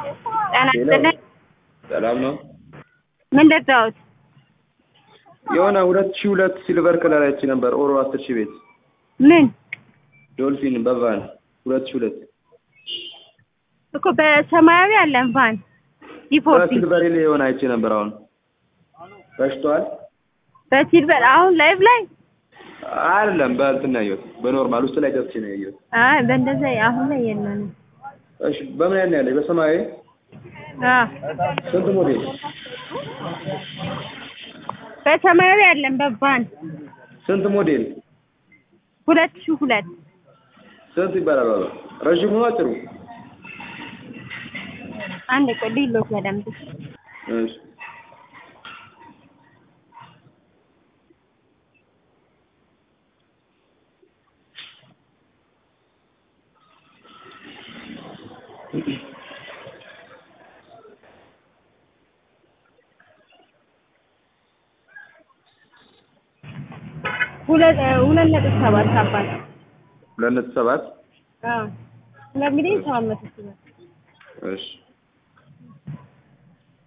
ጤና ይስጥልኝ። ሰላም ነው። ምን ልርዳዎት? የሆነ ሁለት ሺህ ሁለት ሲልቨር ከለር አይቼ ነበር ኦሮ አስር ሺህ ቤት ምን ዶልፊን በቫን ሁለት ሺህ ሁለት እኮ በሰማያዊ አለን ቫን ዲፎርቲ በሲልቨር ላይ የሆነ አይቼ ነበር። አሁን ፈሽቷል። በሲልቨር አሁን ላይቭ ላይ አይደለም በእንትን ነው ያየሁት፣ በኖርማል ውስጥ ላይ ገብቼ ነው ያየሁት። አይ በእንደዛ አሁን ላይ የለንም። እሺ በምን አይነት ነው ያለኝ? በሰማያዊ አዎ ስንት ሞዴል? በሰማያዊ አለን በቫን ስንት ሞዴል? ሁለት ሺህ ሁለት ስንት ይባላል? ባባ ረዥሙ ነው አጭሩ? አንድ ቆይ ሊሎት በደንብ እሺ ሁለት ሁለት ነጥብ ሰባት አባት ሁለት ነጥብ ሰባት አዎ ሁለት ሚሊዮን ሰባት መቶ ሺህ ብር እሺ